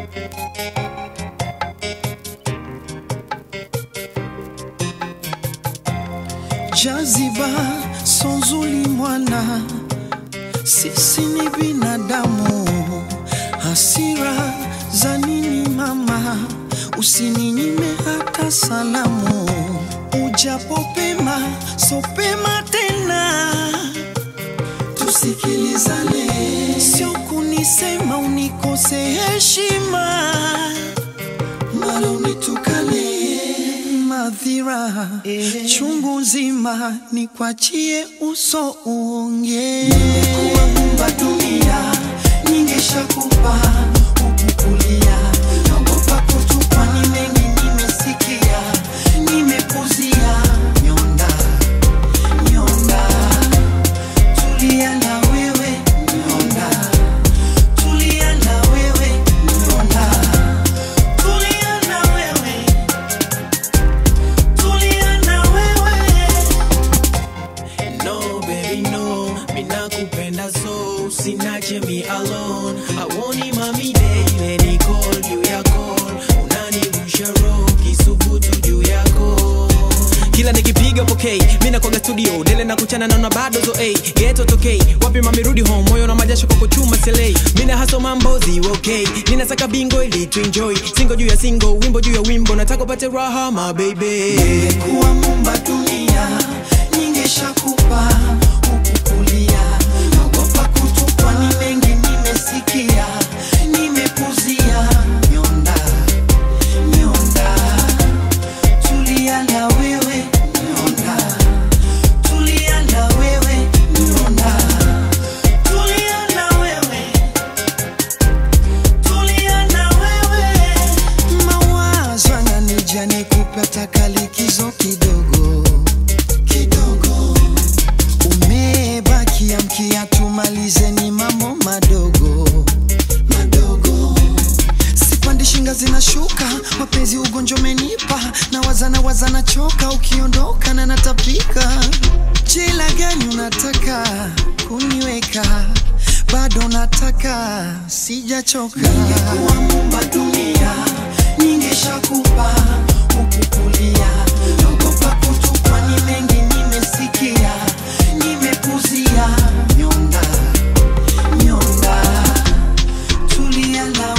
Jaziba sonzuli mwana, sisi ni binadamu. Hasira za nini mama, usininyime hata salamu. Ujapopema sopema tena, tusikilizane, sio kunisema unikose heshima, mara unitukane madhira chungu nzima, nikwachie uso uonge. Nimekuwa mumba dunia, ningeshakupa ukukulia, naogopa kutupa, ni mengi nimesikia, nimepuzia nyonda nyonda, tulia na wewe nyonda, tulia na wewe nyonda, tulia na wewe tulia na wewe No, baby, no. Mi nakupenda so, usinache me alone. I want him mami daily, ni call juu ya call. Unanirusha roho, kisubutu juu yako. Kila nikipiga pokei, mi nakwanga studio dele na kuchana naona bado zo hey, geto tokei wapi mami rudi home moyo na majasho kwa kuchuma selei mina haso mambo ziwe okay ninasaka bingo ili tu enjoy singo juu ya singo wimbo juu ya wimbo nataka upate raha my baby kuwa mumba dunia ningeshakupa ukukulia naogopa kutupwa ni mengi nimesikia nimepuzia nyonda nyonda tulia na wewe nyonda tulia na wewe nyonda tulia na wewe tulia na wewe mawazo yananija nikupata kalikizo kidogo kidogo umebakia mkia tumalizeni mambo madogo madogo sipandishi ngazi na shuka mapenzi ugonjwa umenipa na wazana wazana choka ukiondoka na natapika jela gani unataka kuniweka bado nataka sijachoka ningekuwa mumba dunia ningeshakupa ukukulia naogopa kutupwa ni mengi nimesikia nimepuzia nyonda nyonda tulia na